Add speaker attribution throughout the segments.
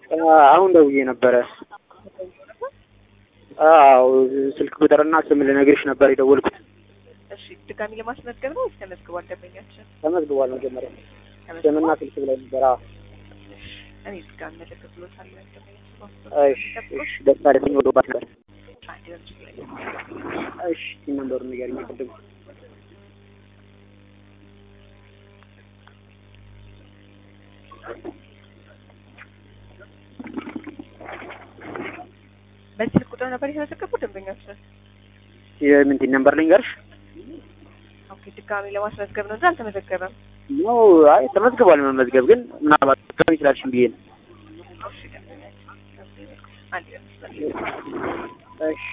Speaker 1: አሁን ደውዬ ነበረ። አዎ ስልክ ቁጥርና ስም ልነግርሽ ነበር የደወልኩት።
Speaker 2: እሺ ድጋሚ ለማስመዝገብ ነው ወይስ ተመዝግቧል? ደንበኛችን
Speaker 1: ተመዝግቧል። መጀመሪያ ስምና
Speaker 2: ተመዝግቧል።
Speaker 1: ስልክ ብላይ ነበር። አዎ
Speaker 2: እኔ ድጋሚ መዘግብሎታለሁ። ደንበኛችን
Speaker 1: እሺ እሺ። ደስታ ደስኝ ወደባት ነበር።
Speaker 2: አንድ በምስሉ ላይ
Speaker 1: እሺ ሲም ነምበሩን ንገሪኝ። ቅድም
Speaker 2: በዚህ ስልክ ቁጥር ነበር የተመዘገቡ ደንበኛችን።
Speaker 1: የምን ሲም ነምበር ልንገርሽ?
Speaker 2: ኦኬ ድጋሚ ለማስመዝገብ ነው እንጂ አልተመዘገበም።
Speaker 1: ኖ አይ ተመዝግቧል። መመዝገብ ግን ምናልባት ከሚ ይችላልሽም ብዬ ነው።
Speaker 2: እሺ ደንበኛችን አንድ በምስሉ ላይ
Speaker 1: እሺ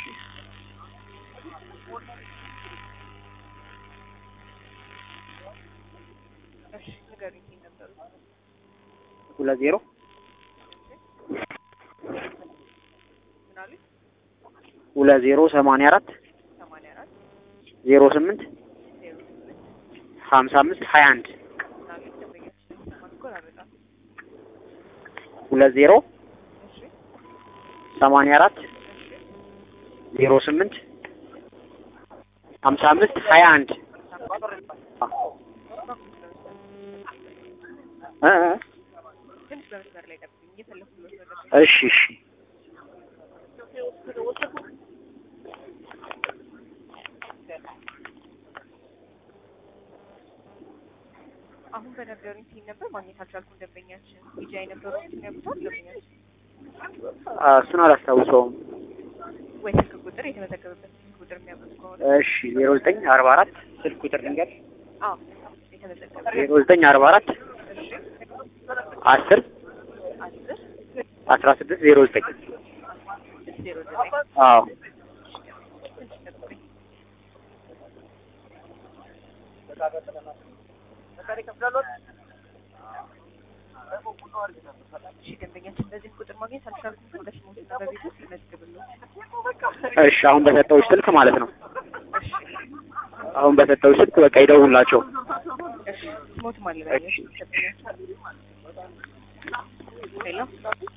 Speaker 2: እሺ ንገሩኝ ይሄን ነበሩ
Speaker 1: ሁለት ዜሮ
Speaker 2: ምን አሉኝ?
Speaker 1: ሁለት ዜሮ ሰማንያ አራት
Speaker 2: ሰማንያ አራት
Speaker 1: ዜሮ ስምንት
Speaker 2: ዜሮ ስምንት
Speaker 1: ሀምሳ አምስት ሀያ አንድ
Speaker 2: ምን አሉኝ? ደንበኛችን ማስቆራረጣል።
Speaker 1: ሁለት ዜሮ
Speaker 2: እሺ
Speaker 1: ሰማንያ አራት ዜሮ ስምንት ሀምሳ አምስት ሀያ አንድ እ እ
Speaker 2: ትንሽ በመስመር ላይ ጠብቁኝ፣ እየፈለኩለት ነው። ደንበኛ
Speaker 1: እሺ እሺ
Speaker 2: አሁን በነገሩኝ ሲል ነበር ማግኘት አልቻልኩም። ደንበኛችን ቢጃ የነበረው ያውቁታል። ደንበኛችን
Speaker 1: አ፣ እሱን አላስታውሰውም።
Speaker 2: ወይ ስልክ ቁጥር የተመዘገበበት ስልክ ቁጥር የሚያውቁት ከሆነ
Speaker 1: እሺ ዜሮ ዘጠኝ አርባ አራት ስልክ ቁጥር ልንገር
Speaker 2: አዎ የተመዘገበ
Speaker 1: ዜሮ ዘጠኝ አርባ አራት
Speaker 2: እሺ
Speaker 1: አስር
Speaker 2: አስር
Speaker 1: አስራ ስድስት ዜሮ ዘጠኝ
Speaker 2: ስድስት ዜሮ ዘጠኝ
Speaker 1: አዎ
Speaker 2: ትንሽ ጠብቁኝ። እሺ ደንበኛችን በዚህ ቁጥር ማግኘት አልቻልኩም። ግን በስሞትና በቤት ውስጥ ይመዝግብልዎት።
Speaker 1: እሺ አሁን በሰጠውሽ ስልክ ማለት ነው።
Speaker 2: እሺ
Speaker 1: አሁን በሰጠውሽ ስልክ በቃ ይደውላቸው።
Speaker 2: እሺ ስሞት ማለበኛ ደንበኛችን ሄሎ